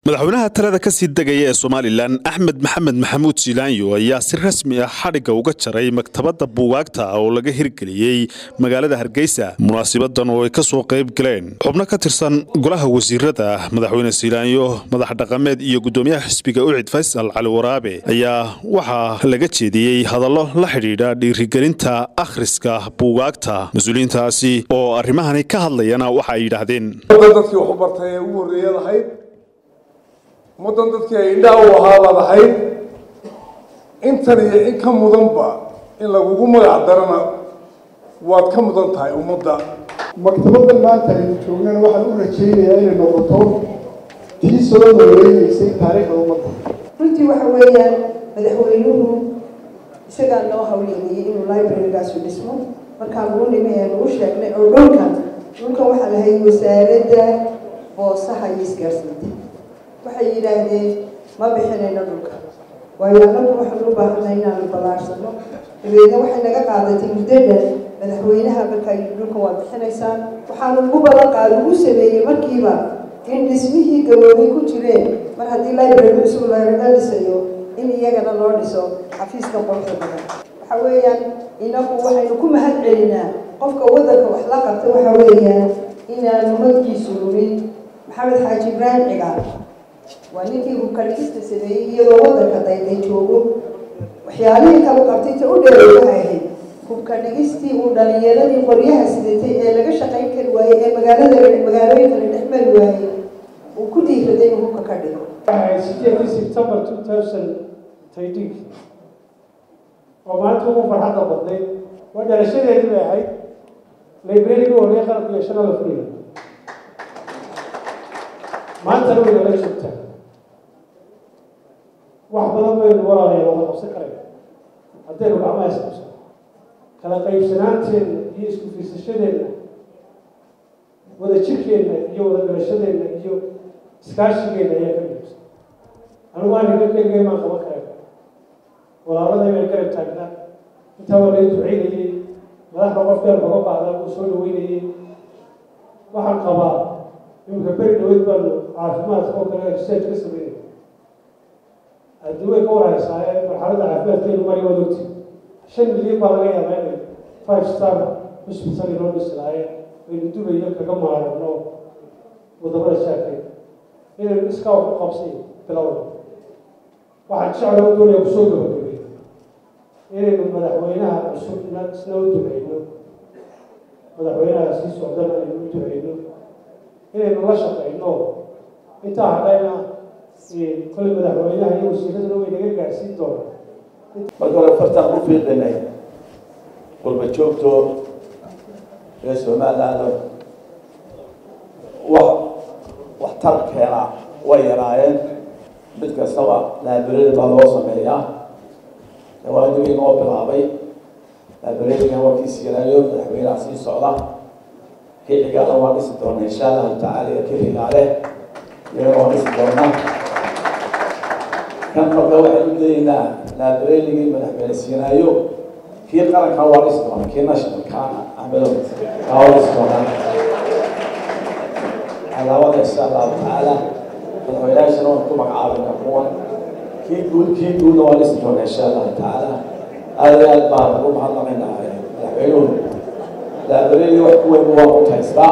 madaxweynaha talada ka sii degaya ee somalilan axmed maxamed maxamuud jilaanyo ayaa si rasmi ah xadhigga uga jaray maktabadda buugaagta oo laga hirgeliyey magaalada hargeysa munaasibadan oo ay ka soo qayb galeen xubno ka tirsan golaha wasiirada madaxweyne jilaanyo madax dhaqameed iyo guddoomiyaha xisbiga ucid faysal cali waraabe ayaa waxaa laga jeediyey hadallo la xidhiidha dhiirigelinta akhriska buugaagta mas-uuliyiintaasi oo arrimahani ka hadlayana waxa ay yidhaahdeen dadkii wax u bartay ee ugu horreeyad ahayd ummaddan dadkii ay indhaha u ahaabaad ahayd intan iyo in ka mudanba in lagugu magac darana waad ka mudan tahay ummadda maktabaddan maanta aynu joognana waxaan u rajaynayaa inay noqoto tii soo nooleynaysay taariikhda ummadda runtii waxa weeyaan madaxweynuhu isagaa noo hawleynayay inuu librarygaasu dhismo markaan ugu nimi ee nagu sheegnay oo dhulkan dhulkan waxaa lahayd wasaaradda boosaha iyo isgaarsiinta waxay yidhaahdeen ma bixinayno dhulka waayo annagu waxaan u baahanay inaanu ballaarsano dabeedna waxay naga qaadatay muddadan madaxweynaha markaa dhulkan waad bixinaysaan waxaanu ugu ballan qaada ugu sameeyey markiiba in dhismihii gaboobay ku jireen mar haddii library cusub laga dhisayo in iyagana loo dhiso xafiiska quruxda badan waxa weeyaan inagu waxaynu ku mahad celinaa qofka waddanka wax la qabta waxa weeyaan inaanu magciisu lumin maxamed xaaji ibraahim cigaal waa ninkii hubka dhigista sameeyey iyadoo waddanka dayday joogo waxyaalihii kalu qabtay ta u dheeray waxay ahayd hubka dhigistii uu dhalinyaradii qoryaha sidatay ee laga shaqayn kari waayey ee magaalada magaalooyinka la dhex mari waayey uu ku dhiiraday inuu hubka ka dhigo sideedii september two thousand thirteen oo maalinta ugu farxadda badnayd waa dhalashadeedii bay ahayd librariga horreeye qalabka iyo shanada furiga maantana way nala joogtaa wax badan baynu walaalaya wada qabsan karayna haddaynu gacmaha isqabsano kala qaybsanaanteenna iyo isku fiirsashadeenna wada jirkeenna iyo wada dhalashadeenna iyo iskaashigeenna ayaa ka muhiimsan anigu aniga keligay maan qaban karayna walaaladay bay garab taagnaa intaa waa laga duceynayey madaxda qof gaar kaga baahdaa wuu soo dhaweynayey waxaan qabaa iminka beri dhaweyd baanu caafimaadka oo kale research ka sameynay haddii way ka warhaysaaye marxaladda caafimaadkeenu mari waad ogti shan milyan baa laga yaabaa inay five star hospital inoo dhisi lahaayeen aynu dubayo kaga maarano wadamada shaakay inaynu iskaa ku qabsay bilowda waxaan jecla u doonaya kusoo gabagabay inaynu madaxweynaha cusubna isna u duceyno madaxweynaha sii socdana aynu u duceyno inaynu la shaqeyno intaa hadhayna kole madaxweynaha iyo wasiiraduna way naga gaadhsiin doonaa marka hore fartaan ku fiiqinay qurba joogto reer somaliland wax waxtarkeena way yaraayeen mid kastaba laaberada baa loo sameeyaa waanigii noo bilaabay laaberadiga waa kii siiraayo madaxweynaha sii socda kii xigaana waa dhisi doona insha allahu tacaala iyo kii xigaale iyagana waa dhisi doona kan marka waxaynu leeynaa laabereligii madaxweyne siinaayo kii qaranka waa dhisi doona kii nationalkaana axmedo kaa waa dhisi doona alaabada insha allahu tacaala madaxweynayaashana waan ku magacaabina kuwan kii guud kii guudna waa dhisi doona insha allahu tacaala aada iyo aad baan ugu mahadnaqaynaa madaxweynuhu laabereli wax ku weyn waa mutaystaa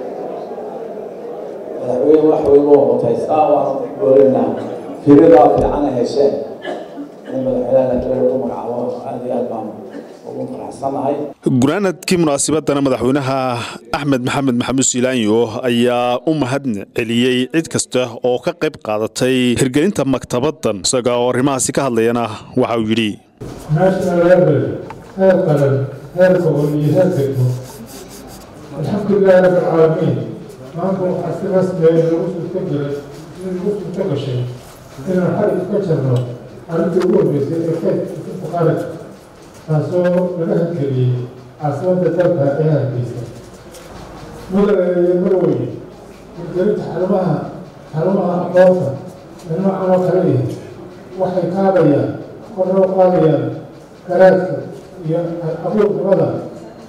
madaxweyne wax weyn waa mutaystaa waan goorinaa firadaa fiican ay hesheen in madaxweynaha laabereli ku magacaabo aada iyo aad baan ugu faraxsanahay gunaanadkii munaasibadana madaxweynaha axmed maxamed maxamuud siilaanyo ayaa u mahad celiyey cid kasta oo ka qayb qaadatay hirgelinta maktabaddan isaga oo arrimahaasi ka hadlayana waxa uu yidhi national library heer qaran heer gobol iyo heer degmo alxamdulilahi rabbi alcaalamiin maanta waxaa si rasmiya in lagu suurto gelay in lagu suurto gashay inaan xarig ka jarno arrintii ugu horreysay ee kaydka kutubta qaranka taasoo laga hadgeliyey caasimadda dalka ee hargeysa mudane iyo marweye hirgelinta xarumaha xarumaha aqoonta ee noocan oo kale yihi waxay kaadayaan korna u qaadayaan garaadka iyo abuurnimada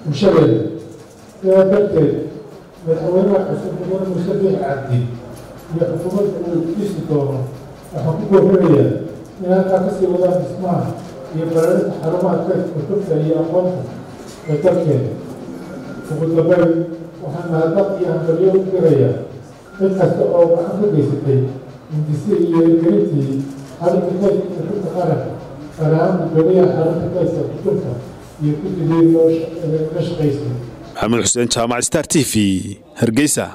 bulshadeeda sidaa darteed madaxweynaha cusub mudane muuse biix cabdi iyo xukuumadda uu dhisi doono waxaan ku goofinayaa in halkaa kasii wadaan dhismaha iyo bararinta xarumaha kaydka kutubta iyo aqoonta ee dalkeena ugu dambeyn waxaan mahadnaq iyo hambalyo u dirayaa cid kasta oo gacan ka geysatay hindisi iyo gelintii xarunta kaydka kutubta qaranka gaar ahaan gudoomiyaha xarunta kaydka kutubta iyo guddigii loo la shaqaysay maxamed xuseen jaamac star t v hargeysa